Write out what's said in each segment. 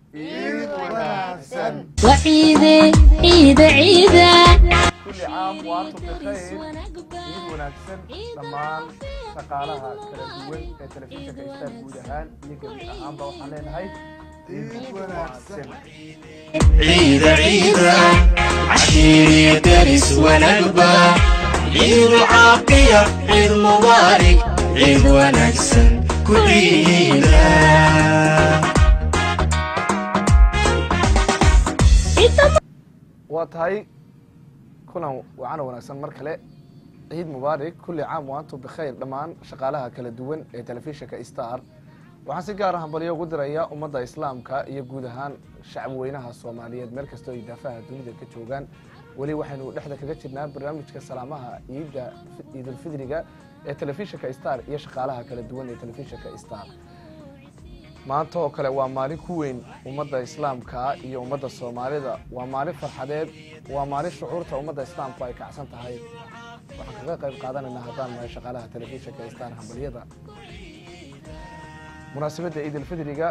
وعيدة عيدة عيدة kulli caam waantum bikhayr ciid wanaagsan dhammaan shaqaalaha kala duwan ee telefishinka istaan guud ahaan iyo gebi ahaanba waxaan leenahay ciid wanaagsan عيد عيد عشير درس ونقبة عيد عاقية عيد مبارك عيد ونكسن كل عيدة waa tahay kulan wacana wanaagsan mar kale ciid mubaarak kulli caam waantum bikhayr dhammaan shaqaalaha kala duwan ee telefishinka star waxaan si gaar ah hambalyo ugu dirayaa ummadda islaamka iyo guud ahaan shacab weynaha soomaaliyeed meel kastoo ay daafaha dunida ka joogaan weli waxaynu dhexda kaga jirnaa barnaamijka salaamaha ciidda ciidulfidriga ee telefishinka star iyo shaqaalaha kala duwan ee telefishinka star maanta oo kale waa maalin ku weyn ummadda islaamka iyo ummadda soomaalida waa maalin farxadeed waa maalin shucuurta ummadda islaamku ay kacsan tahay waxaan kaga qayb qaadanaynaa haddaan nahay shaqaalaha telefishinka star hambalyada munaasabadda ciidulfidriga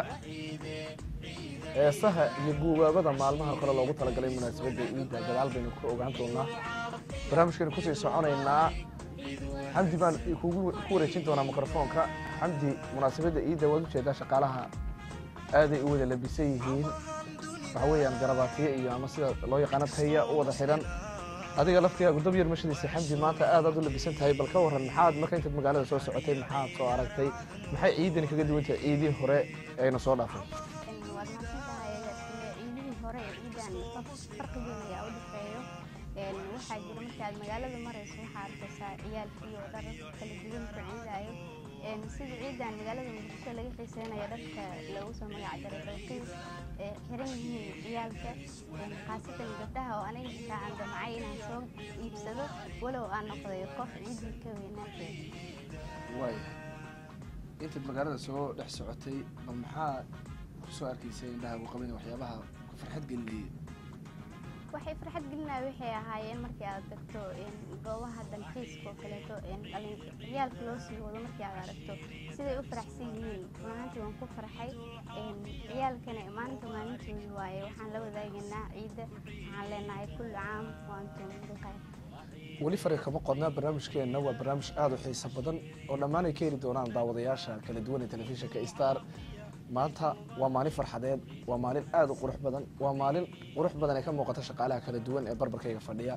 heesaha iyo guubaabada maalmaha kale loogu talagalay munaasabadda ciidda gadaal baynu ka ogaan doonaa barnaamijkaynu kusii soconaynaa xamdi baan kugu ku wareejin doonaa mikrofoonka xamdi munaasabadda ciidda waad ujeedaa shaqaalaha aaday u wada labisan yihiin waxa weeyaan garabaatiye iyo ama sida loo yaqaano taya u wada xidhan adiga laftigaagu dab yar mashadiisa xamdi maanta aad aad u labisan tahay bal ka waran maxaad marka intaad magaalada soo socotay maxaad soo aragtay maxay ciidani kaga duwan tahay ciidii hore ayna soo dhaafay waad mahadsantahay ciidihii hore ee ciidan farqi weyn ayaa u dhexeeyo waxaa jira markaad magaalada marayso waxaa arkaysaa ciyaalkii oo dhar kala duwan ku ciidaayo sida ciidan magaalada muqdisho laga xiiseynayo dharka lagu soo magac daray dalkiis ee xiran yihiin ciyaalka khaasatan gabdhaha oo aniga xitaa aan damcay inaan soo iibsado walow aan noqday qof ciidii ka weynaatay waay intaad magaalada soo dhex socotay bal maxaa kusoo arkaysay indhaha u qabin waxyaabaha ku farxad gelinayay waxay farxad gelinaya waxay ahaayeen markii aad tagto goobaha dalxiiska oo kaleeto dhalin ciyaalka loo sii wado markii aad aragto siday u faraxsan yihiin runaantii waan ku farxay ciyaalkana maalinta maalintoodi waaye waxaan la wadaagaynaa ciidda waxaan leenahay kullu caam waantum bikhayr weli fari kama qodnaa barnaamijkeenna waa barnaamij aada u xiiso badan oo dhammaan ay ka heli doonaan daawadayaasha kala duwan ee telefishinka star maanta waa maalin farxadeed waa maalin aada u qurux badan waa maalin qurux badan ee ka muuqata shaqaalaha kala duwan ee barbarkayga fadhiya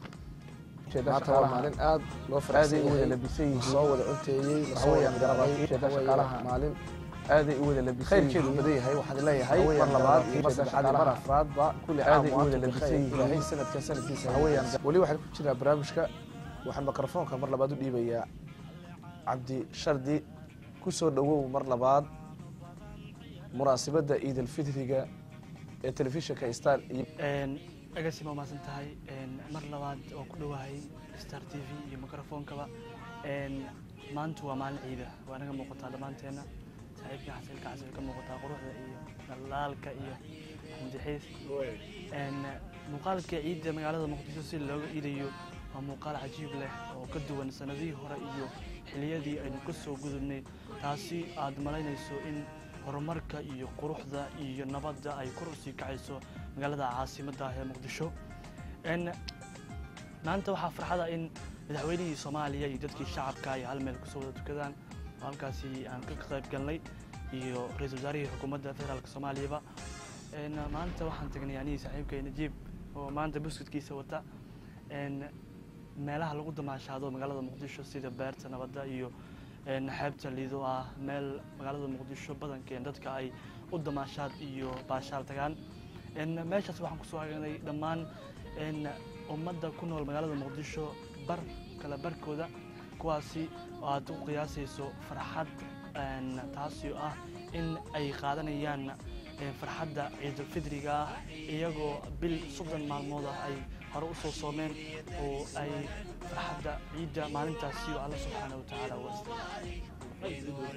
maanta waa maalin aad loo farxaday wada labisan yihiin soo wada cunteeyey lasoo wada garabaatay shaqaalaha maalin aaday u wada labisan khayrkeedu badan yahay waxaan leeyahay mar labaad iyo mar saddexaad iyo mar afraadba kulli aaday u wada labisan yihiin ilaahay sanadkan sanadkiisa haweyaan weli waxaan ku jiraa barnaamijka waxaan mikrofoonka mar labaad u dhiibayaa cabdi shardi ku soo dhowow mar labaad munaasabadda ciidalfidriga ee telefishinka star iyo agaasi ma umaasan tahay mar labaad oo ku dhowahay star t v iyo mikrofoonkaba maanta waa maalin ciida waa naga muuqataa dhammaanteena saaxiibkii xasilka xasil ka muuqataa quruxda iyo dhalaalka iyo xamdixiis muuqaalka ciidda magaalada muqdisho si looga iidayo waa muuqaal cajiib leh oo ka duwan sanadihii hore iyo xiliyadii aynu ka soo gudubnay taasi aad malaynayso in horumarka iyo quruxda iyo nabadda ay kor usii kacayso magaalada caasimadda ah ee muqdisho maanta waxaa farxada in madaxweynihii soomaaliya iyo dadkii shacabka ay hal meel kusoo wada tukadaan oo halkaasi aan ka qayb galnay iyo ra-iisul wasaarihii xukuumadda federaalk soomaaliyaba maanta waxaan tagnay anigii saaxiibkay najiib oo maanta buskudkiisa wata meelaha lagu damaashaado magaalada muqdisho sida beerta nabadda iyo xeebta liido ah meel magaalada muqdisho badankeen dadka ay u damaashaad iyo baashaal tagaan meeshaas waxaan kusoo hagnay dhammaan ummadda ku nool magaalada muqdisho bar kala barkooda kuwaasi oo aad u qiyaasayso farxad taasi oo ah in ay qaadanayaan farxadda ciidulfidriga ah iyagoo bil soddon maalmood ah ay hore u soo soomeen oo ay farxadda ciidda maalintaasi oo alla subxaana wa tacaala u wastay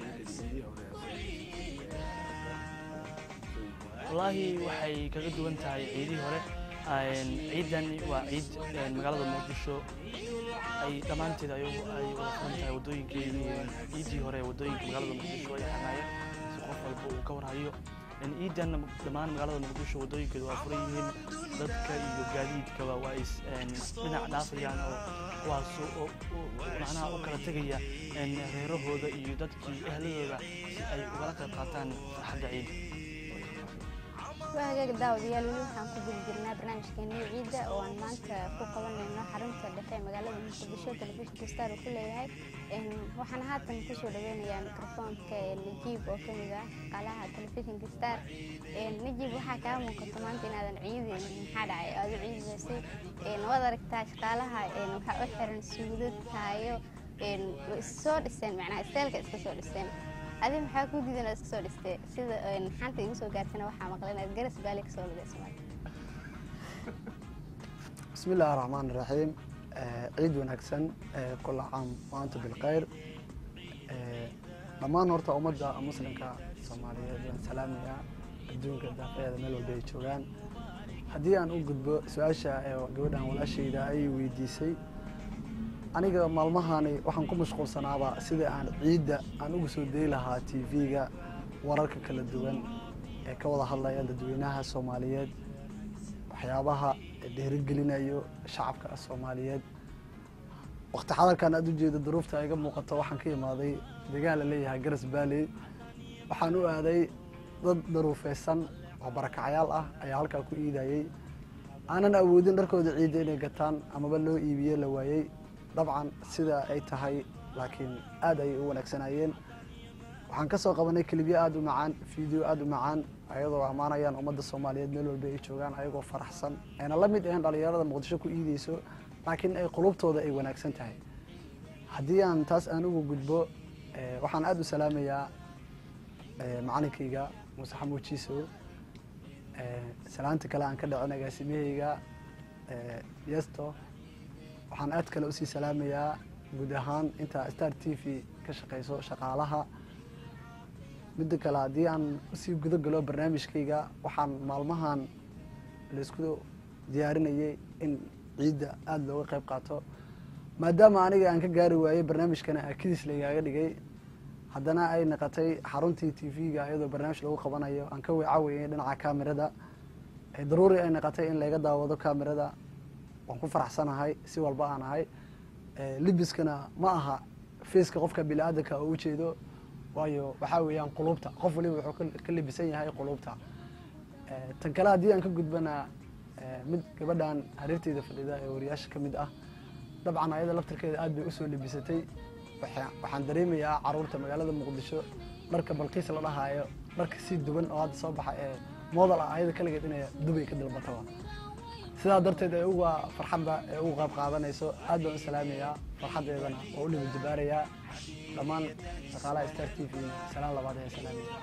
wallaahi waxay kaga duwan tahay ciidihii hore ciidan waa ciid magaalada muqdisho ay dhammaanteed ay ay wada furan tahay waddooyinkii ciidii hore waddooyinka magaalada muqdisho ay xanaayeen si qof walba uu ka warhayo ciidan dhammaan magaalada muqdisho waddooyinkeedu waa furan yihiin dadka iyo gaadiidkaba waa is dhinac dhaafayaan oo kuwaas oo oo macnaha u kala tegaya reerahooda iyo dadkii ehladooda si ay ugala qayb qaataan farxadda ciida waa hagaag daawadayaal weli waxaan ku gudi jirnaa barnaamijkeennii ciidda oo aan maanta ku qabanayno xarunta dhexe ee magaalada muqdisho telefishinka star uu ku leeyahay waxaan haatan kusoo dhaweynayaa mikrofoonka najiib oo kamid ah shaqaalaha telefishinka star najiib waxaa kaa muuqato maanta inaadan ciidin maxaa dhacay aada u ciidaysay waad aragtaa shaqaalaha waxaa u xiran suudad taayo soo dhiseen macnaha isteelka iska soo dhiseen adi maxaa ku diidan oo iska soo dhistay sida xanta igu soo gaartana waxaa maqlan inaad garas baali ka soo lugayso بسم الله الرحمن الرحيم آه، عيد ونكسن آه، كل عام وأنتم بالخير آه، dhammaan horta ummadda muslimka soomaaliyeed waan salaamayaa adduunka daafeeda meel walba ay joogaan haddii aan u gudbo su-aasha ee gabadhan walaashayda ay weydiisay aniga maalmahani waxaan ku mashquulsanaaba sida aan ciidda aan uga soo dayi lahaa t v-ga wararka kala duwan ee ka wada hadlaya dadweynaha soomaaliyeed waxyaabaha dhiirigelinayo shacabka soomaaliyeed waqti xadarkan aad ujeeda duruufta iga muuqato waxaan ka imaaday deegaan la leeyahay garas baalley waxaan u aaday dad daruufeysan oo barakacyaal ah ayaa halkaa ku iidayey aanan awoodin dharkooda ciidda inay gataan amaba loo iibiye la waayey dabcan sida ay tahay laakiin aad ayay u wanaagsanayeen waxaan ka soo qabanay kelibyo aada u macaan video aada u macaan ayadoo ammaanayaan ummadda soomaaliyeed meel walba ay joogaan ayagoo faraxsan ayna la mid ahayn dhalinyarada muqdisho ku iideyso laakiin ay qulubtooda ay wanaagsan tahay haddii aan taas aan ugu gudbo eh, waxaan aada u salaamayaa eh, macalinkayga muuse xamuud jiisow eh, salaanta kale aan ka dhicin agaasimahayga eh, yesto waxaan aad kale usii salaamayaa guud ahaan inta star t v ka shaqeyso shaqaalaha midda kale haddii aan usii guda galo barnaamijkayga waxaan maalmahan laisku diyaarinayay in ciidda aada looga qayb qaato maadaama aniga aan ka gaari waayey barnaamijkana akidiis laygaaga dhigay haddana ay naqotay xaruntii t v-ga iyadoo barnaamij lagu qabanayo aan ka weecaweyay dhinaca kamerada ee daruuri ay naqotay in layga daawado kamerada waan ku faraxsanahay si walba aan ahay Eh, libiskana ma aha faceka qofka bini-aadanka oo ujeedo waayo waxaa weeyaan qulubta qof waliba wuxuu ka- ka libisan yahay qulubta Eh, tan kale haddii aan ka gudbana eh, mid gabadhan hareerteyda fadhida ee wariyaasha ka mid ah dabcan ayada laftirkeeda aad bay usoo libisatay Waxaa- waxaan dareemayaa caruurta magaalada muqdisho dharka balqiis la dhahaayo dharka si duwan oo hadda soo baxa ee model ah ayada kaligeed inay dubay ka dalbataba sidaa darteed ee uga farxadda ee uga qayb qaadanayso aad baan u salaamayaa farxaddeedana oo u liba jabaarayaa dhammaan shaqaalaha star t v salaan labaad ee salaamaya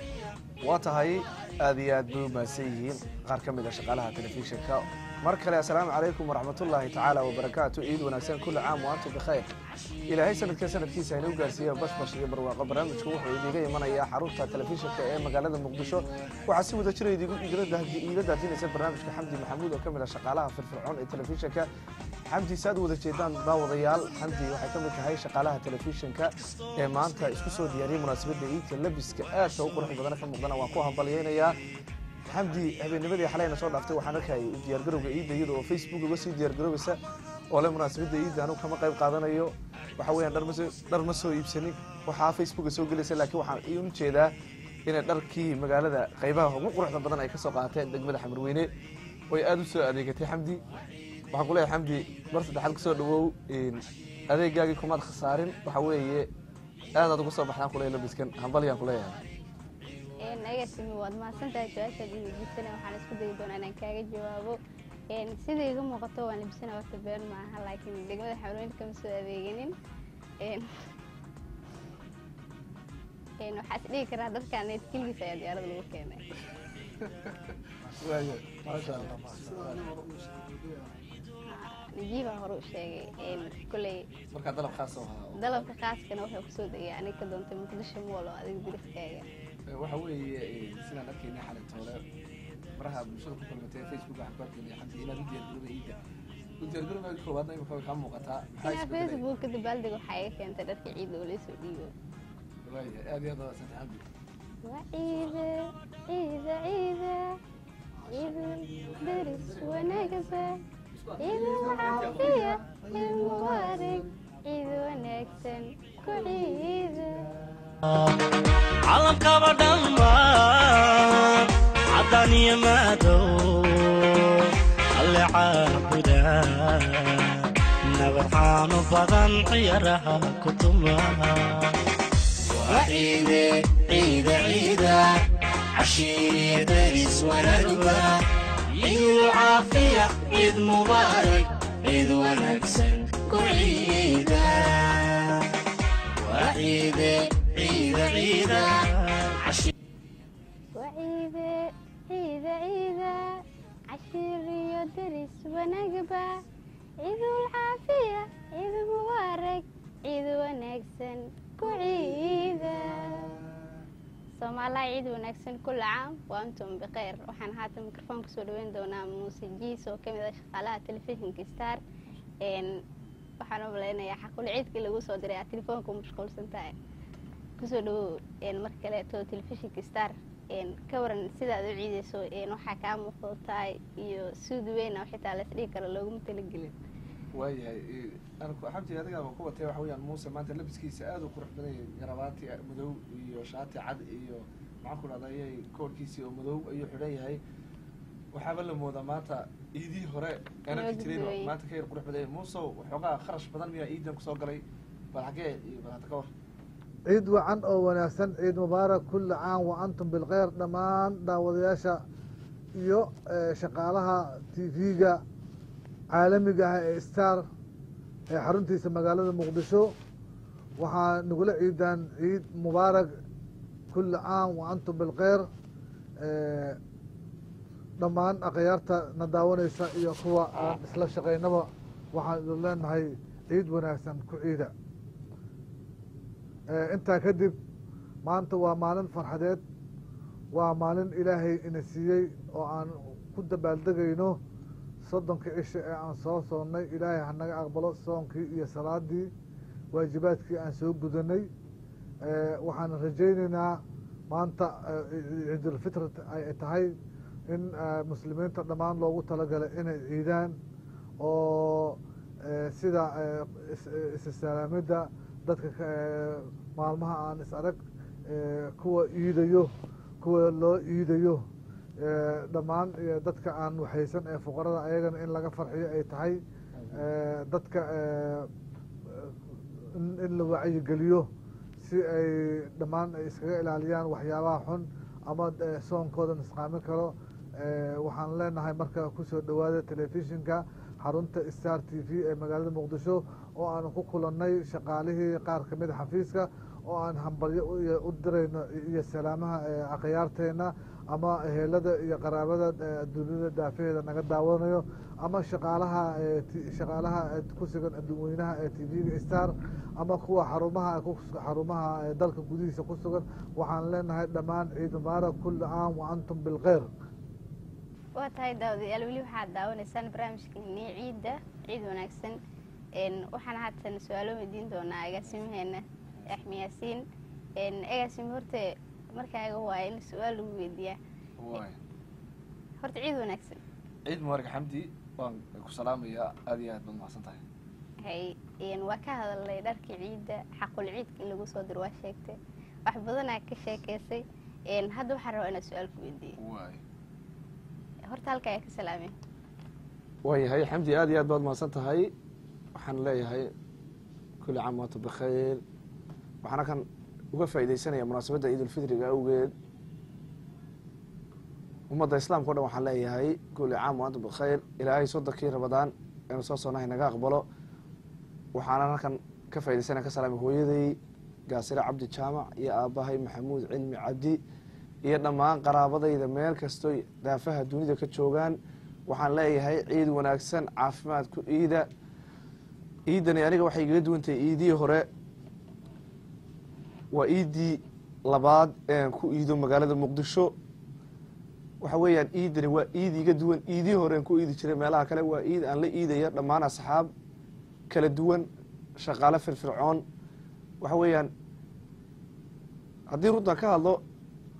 waa tahay aad iyo aad bay u mahadsan yihiin qaar ka mid a shaqaalaha telefishinka mar kale assalaamu calaykum waraxmatullaahi tacaala wabarakaatu ciid wanaagsan kulli caam wa antum bikhayr ilaahay sanadka sanadkiisa inuu gaarsiiya bashbash iyo barwaaqo barnaamijku wuxuu idiga imanayaa xarunta telefishinka ee magaalada muqdisho waxaa si wada jira idigu iila daadinaysa barnaamijka xamdi maxamuud oo ka mid ah shaqaalaha firfircoon ee telefishinka xamdi saad wada jeedaan daawadayaal xamdi waxay ka mid tahay shaqaalaha telefishinka ee maanta isku soo diyaariyey munaasabadda iidka labiska aadka u qurux badana ka muuqdana waan ku hambalyeynayaa xamdi habeennimadii xalayna soo dhaaftay waxaan arkayay u diyaargarowga iidda iyada oo facebook uga sii diyaargarowaysa oo le munaasabadda iidda anugu kama qayb qaadanayo waxa weeyaan dhar ma soo- dhar ma soo iibsanin waxaa facebooka soo gelaysa laakiin waxaan iun jeedaa inay dharkii magaalada qaybaha ugu quruxda badan ay ka soo qaateen degmada xamarweyne way aada u soo adeegatay xamdi waxaan ku leeyahay xamdi mar saddexaad kusoo dhawow adeegaagii kumaad khasaarin waxa weeye aadaad uga soo baxdaan kuleeya labiskan hambalyaan kuleeyahay nagasimi waad mahadsantahay su-aashaad ii weydiisana waxaan isku dayi doonaa inaan kaaga jawaabo Een, sida iga muuqato waan labisana horta been maaha laakiin degmada xamarweyne kama soo adeeganin Een, een, waxaa is dhihi karaa dadkaan keligiis ayaa diyaarada lagu keenay najiibaa hore u sheegay Een, koley markaa dalab khaas oo ahaa dalabka khaaskana wuxuu kusoo degay aniga ka doontay muqdisho mool oo adiga diriskaaga waxa weeye sidaan arkaynay xalintoole maraha bulshada ku kulmatay facebook waxaan ku arkaynay xamdi inaad u diyaargarowda iidda u diyaargarowga koowaadna imika way kaa muuqataa maxaa Ina isbedelay facebook kadib baaldig waxaa iga keentay dharka ciidda oo laysoo dhiibo waaya aad iyo aad wadaasanta xamdi وعيدة عيدة عيدة عيد درس ونقبة عيد العافية عيد مبارك عيد ونكسن كعيدة calamkaba dhammaan caddaan iyo madow alle caabuda nabadxaanu badan ciyaaraha ku tuma وعيدة عيدة عيدة عشيري درس ونقبة عيد العافية عيد مبارك عيد ونكسن كعيدة وعيدة عيدة عيدة عشيري وعيدة عيدة عيدة عشير يدرس ونقبة عيد العافية عيد مبارك عيد ونكسن كعيدة soomaaliha ciid wanaagsan kulla caam waa antum bikeyr waxaan haatan mikrofoon kusoo dhaweyn doonaa muuse jiis oo kamid ah shaqaalaha telefishinka star waxaan u malaynayaa xaqul ciidkii lagu soo diray aad telefoonka mashquulsan tahay kusoo dhawow mar kaleeto telefishinka star ka waran sidaad u ciideyso waxaa kaa muuqdo tahay iyo suud weyn oo xitaa la isdhigi karo looguma talagelin waayahay xabti adiga ku watay waxa weyaan muuse maanta labiskiisa aada u qurux badan yahay garabaati madow iyo shaati cad iyo maxaan ku dhahday koorkiisii oo madow ayuu xidhan yahay waxaaba la moodaa maanta iidii hore aanarki jirin oo maanta ka yar qurux badan yahay muusow waxoogaa kharash badan miyaa iidan kusoo galay bal xagee iyo bal hadda ka war ciid wacan oo wanaagsan ciid mubaarak kulli caam wa antum bilkheyr dhammaan daawadayaasha iyo shaqaalaha t v-ga caalamiga ah ee star ee xaruntiisa magaalada muqdisho waxaa nagula ciidaan ciid mubaarak kulli caam wa antum bilkheyr dhammaan akhyaarta na daawanaysa iyo kuwa aan isla shaqaynaba waxaan idin leenahay ciid wanaagsan ku ciida intaa kadib maanta waa maalin farxadeed waa maalin ilaahay ina siiyey oo aan ku dabaaldegayno soddonka cisha ee aan soo soonnay ilaahay hanaga aqbalo soonkii iyo salaadii waajibaadkii aan soo gudanay waxaan rajaynaynaa maanta ciidulfitr ay tahay in muslimiinta dhammaan loogu talagalay inay ciidaan oo sida isalaamidda dadka maalmaha aan is arag kuwa iidayo kuwa loo iidayo dhammaan dadka aan waxaysan ee fuqarada ayagana in laga farxiyo ay tahay dadka in la wacyigeliyo si ay dhammaan ay iskaga ilaaliyaan waxyaabaha xun ama soonkooda nisqaami karo waxaan leenahay marka kusoo dhawaada telefishinka xarunta star t v ee magaalada muqdisho oo aan ku kulannay shaqaalihii qaar kamid a xafiiska oo aan hambalyo u dirayno iyo salaamaha akhyaarteena ama ehelada iyo qaraabada adduunyada daafaheeda naga daawanayo ama shaqaalaha shaqaalaha ku sugan adduunweynaha ee t v-ga star ama kuwa xarumaha xarumaha dalka gudihiisa ku sugan waxaan leenahay dhammaan ciid mubaarak kulli caam wa antum bilkheyr waa tahay daawadayaal weli waxaad daawanaysaan barnaamijkeeni ciidda ciid wanaagsan waxaan haatan su-aalo weydiin doonaa agaasimaheena axmi yaasiin agaasime horta markaaga waaya in su-aal lagu weydiiyaa horta ciid wanaagsan ciid mubaarak xamdi waan ku salaamayaa aada iyo aad baad mahadsan tahay hay waa ka hadalnay dharkii ciidda xaqul ciidka in lagu soo diro waa sheegtay wax badanaa ka sheekeysay hadda waxaan rabaa inaa su-aal ku weydiiyey waay horta halka ayaa ka salaamay waayahay xamdi aada iyo aad baad mahadsan tahay waxaan leeyahay kulli caam waantum bikhayr waxaana kan uga faaideysanaya munaasabadda ciidulfitriga awgeed ummadda islaamka o dhan waxaan leeyahay kulli caam waantum bikhayr ilaahay soddonkii rabadaan inuu soo soonahay naga aqbalo waxaana halkan ka faideysanaya ka salaamay hooyaday gaasire cabdi jaamac iyo aabbahay maxamuud cilmi cabdi iyo dhammaan qaraabadayda meel kastoy daafaha dunida ka joogaan waxaan leeyahay ciid wanaagsan caafimaad ku iida iidani aniga waxay igaga duwantahay iidihii hore waa iidii labaad ean ku iido magaalada muqdisho waxa weeyaan iidani waa iid iga duwan iidii hore aan ku iidi jiray meelaha kale waa iid aan la iidaya dhammaan asxaab kala duwan shaqaale firfircoon waxa weeyaan haddii runtan ka hadlo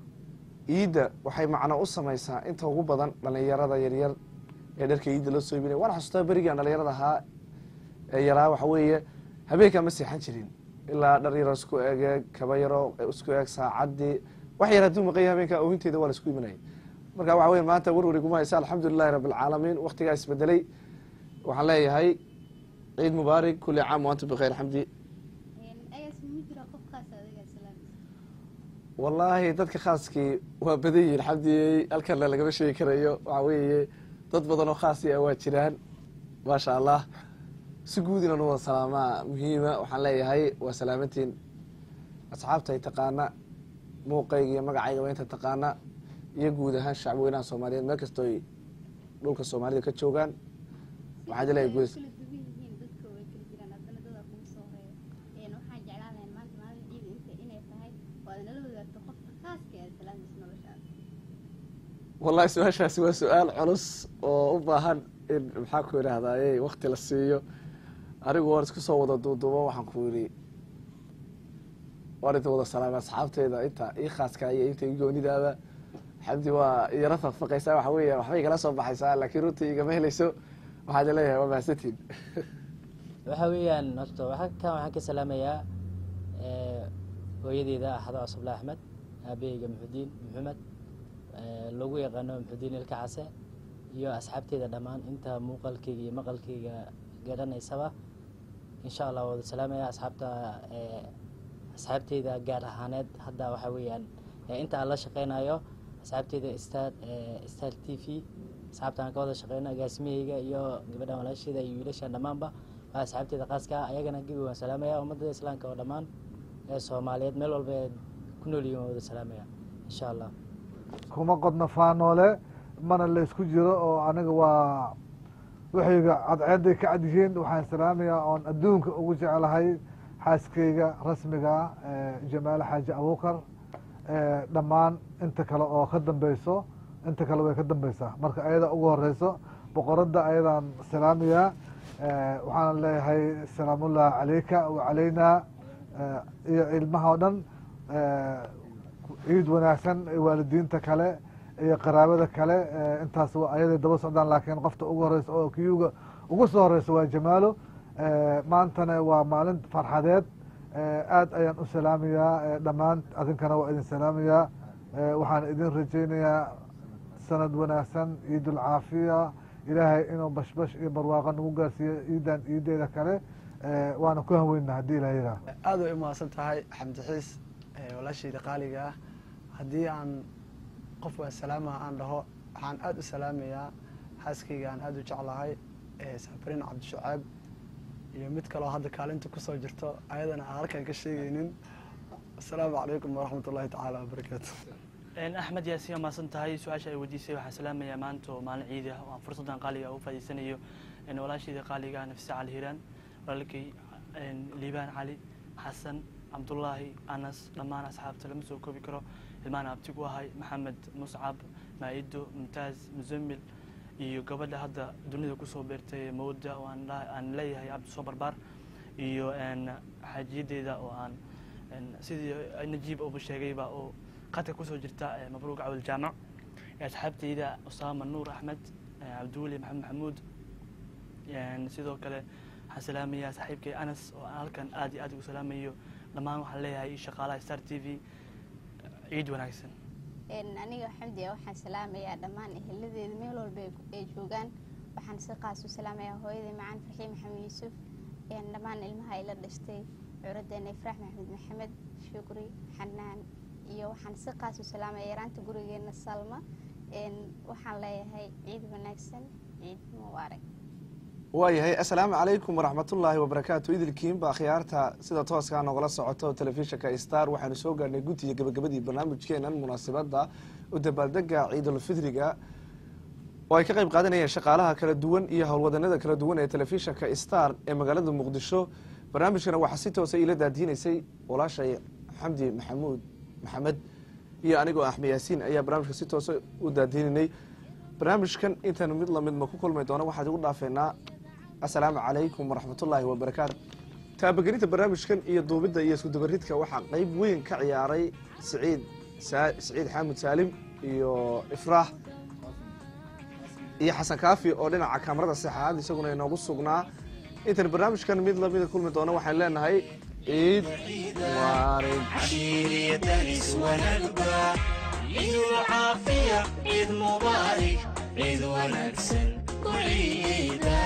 iidda waxay macno u samaysaa inta ugu badan dhalinyarada yaryar ee dharka iidda loo soo iibinaya waan xasuustaa berigaan dhalinyarada ahaa ee yaraa waxa weeye habeenkaa ma seexan jirin ilaa dhar yaroo isku egeeg kaba yaroo isku eeg saacaddii wax yar hadduu maqanya habeenkaa oohinteeda waa la isku iibinaya marka waxa weye maanta warwari kuma haysa alxamdulilahi rabbi alcaalamiin waktigaa isbedelay waxaan leeyahay ciid mubaarak kulli caam waantum bikayr xamdi wallaahi dadka khaaskii waa badan yihiin xamdiyey halkanna lagama sheegi karayo waxa weeye dad badan oo khaasi ah waa jiraan maasha allah si guud inaan u wada salaamaa muhiima waxaan leeyahay waa salaamantiin asxaabta ay taqaana muuqayga iyo magacaygaba inta taqaana iyo guud ahaan shacbi weynaha soomaaliyeed meel kastoo ay dhulka soomaalida ka joogaan waxaad leeyahay guud wallahi su-aashaasi waa su-aal culus oo u baahan in maxaa ku idhaahdaye wakti la siiyo anigu waan isku soo wada duuduubo waxaan ku yidhi waan inta wada salaama asxaabteeda inta ii khaaska iyo inta ii goonidaaba xamdi waa iyara faqfaqaysaa waxa weya waxbay igala soo baxaysaa laakiin runtii igama helayso waxaad leeyahay waa mahadsantiin waxa weeyaan horta waxaa kan waxaan ka salaamayaa hooyadeeda axado cusubla axmed aabaheyga muxudiin maxamed lagu yaqaano muxudiin ilka case iyo asxaabteeda dhammaan inta muuqalkeyga iyo maqalkeyga garanaysaba insha allah wada salaamaya asxaabta asxaabteyda gaar ahaaneed hadda waxa weeyaan inta aan la shaqeynayo asxaabteyda star star t v asxaabta aan ka wada shaqeyno agaasimaheyga iyo gabadhan walaasheeda iyo wiilashan dhammaanba waa asxaabteeda khaaska ah ayagana gebi waan salaamaya ummadda islaamka oo dhammaan ee soomaaliyeed meel walba ee ku nool yihiin waan wada salaamaya insha allah kuma qodno faanoole mana la isku jiro oo aniga waa waxayga cadceeday ka cad yihiin waxaan salaamayaa oon adduunka ugu jeclahay xaaskeyga rasmiga jamaale xaaji abuukar dhammaan inta kale oo ka dambeyso inta kale way ka dambeysaa marka ayada ugu horeyso boqoradda ayadaan salaamayaa waxaan leeyahay salaamullah caleyka wa caleynaa iyo ilmaha o dhan ciid wanaagsan waalidiinta kale iyo qaraabada kale intaas ayaday daba socdaan laakiin qofta ugu horeysa oo kiyuga ugu soo horeysa waa jamaalo maantana waa maalin farxadeed aad ayaan u salaamayaa dhammaan adinkana waa idin salaamayaa waxaan idin rajeynayaa sanad wanaagsan ciidulcaafiya ilaahay inuu bashbash iyo barwaaqo nagu gaarsiiyo ciidan ciideeda kale waana ku hanweyna haddii ilaha yiraa aad way umahadsan tahay xamdi xiis walaashayda qaaliga ah haddii aan qof waa salaamaha aan dhaho waxaan aada u salaamayaa xaaskayga aan aada u jeclahay safarin cabdishacaab iyo mid kaloo hadda kaalinta kusoo jirto ayadana aan halkan ka sheegeynin asalaamu calaykum waraxmat ullahi tacaala wabarakaatu axmed yaasiin waa mahadsan tahay su-aasha ay weydiisay waxaan salaamayaa maanta oo maalin ciidi ah oo aan fursaddan qaaliga u faa'iidsanayo walaashayda qaaliga ah nafise cali hiiraan walaalkay liibaan cali xasan cabdullaahi anas dhammaan asxaabta lama soo koobi karo ilmaan abtigu ahay maxamed muscab maa'ido mumtaaz musamil iyo gabadha hadda dunida kusoo beertay mawda oo aan leeyahay cabdisoo barbaar iyo xaajiyadeeda oo aan sidii najiib uba sheegayba oo qadka kusoo jirta mabruuq cawil jaamac asxaabteyda usaama nuur axmed cabdiweli maxamed maxamuud sidoo kale waxaan salaamayaa saaxiibkay anas oo aan halkan aad iyo aad ugu salaamayo dhammaan waxaan leeyahay shaqaalaha star t v ciid wanaagsan aniga xamdiya waxaan salaamayaa dhammaan eheladeeda meel walba ay joogaan waxaan si qaas u salaamayaa hooyadii macaan farxiin maxamed yuusuf dhammaan ilmaha ay la dhashtay curaddeena ifraax maxamed maxamed shukri xanaan iyo waxaan si qaas u salaamaya yaraanta gurigeena salma waxaan leeyahay ciid wanaagsan ciid mubaarak waayahay assalaamu calaykum waraxmatullaahi wabarakaatu idilkiinba akhyaarta sida tooskaa nogala socoto telefishinka star waxaanu soo gaarnay guddiga gabagabadii barnaamijkeenan munaasibadda u dabaaldega ciidulfidriga oo ay ka qayb qaadanayeen shaqaalaha kala duwan iyo howlwadanada kala duwan ee telefishinka star ee magaalada muqdisho barnaamijkana waxaa si toosa iila daadiinaysay walaashay xamdi maxamuud maxamed iyo anigoo axmed yaasiin ayaa barnaamijka si toosa u daadiininay barnaamijkan intaanu mid lamid ma ku kulmay doono waxaad igu dhaafeynaa assalaamu calaykum waraxmatullaahi wabarakaatu taabagelinta barnaamijkan iyo duubidda iyo iskudabaridka waxaa qeyb weyn ka ciyaaray siciid Sa- siciid xaamud saalim iyo ifraax iyo xasan kaafi oo dhinaca kaamarada saxaad isaguna inoogu sugnaa intan barnaamijkan mid lamida kulmi doono waxaan leenahay ciid mubaarig عشيري دنس ونقبة عيد العافية عيد مبارك عيد ونكسن كعيدا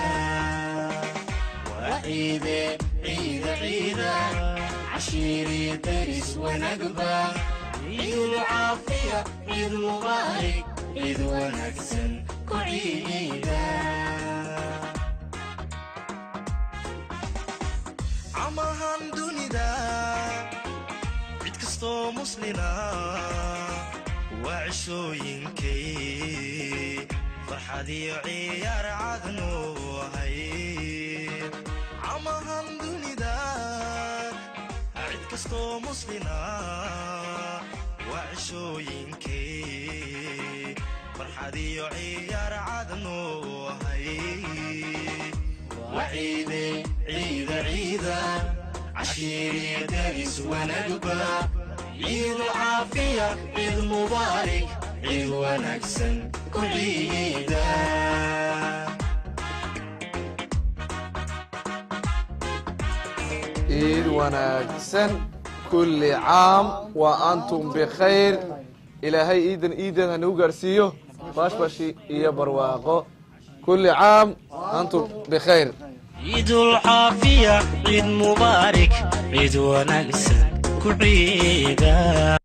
وعيد عيد عيدا عشيري دنس ونقبة عيد العافية عيد مبارك عيد ونكسن كعيدا camahan dunida cid kastoo muslina waa cishooyinkay farxad iyo ciyaar cadnu ahay camahan dunida cid kastoo muslina waa cishooyinkay farxad iyo ciyaar cadnu ahay وعيد عيد عيدا عشيري دارس ونقبة عيد عافية عيد مبارك عيد ونكسن كل عيدا ciid wanaagsan kulli caam wa antum bikhayr ilaahay ciidan ciidan ha nagu gaarsiiyo bashbashi iyo barwaaqo kulli caam antum bikhayr عيد العافية عيد مبارك عيد ونكسن كعيدا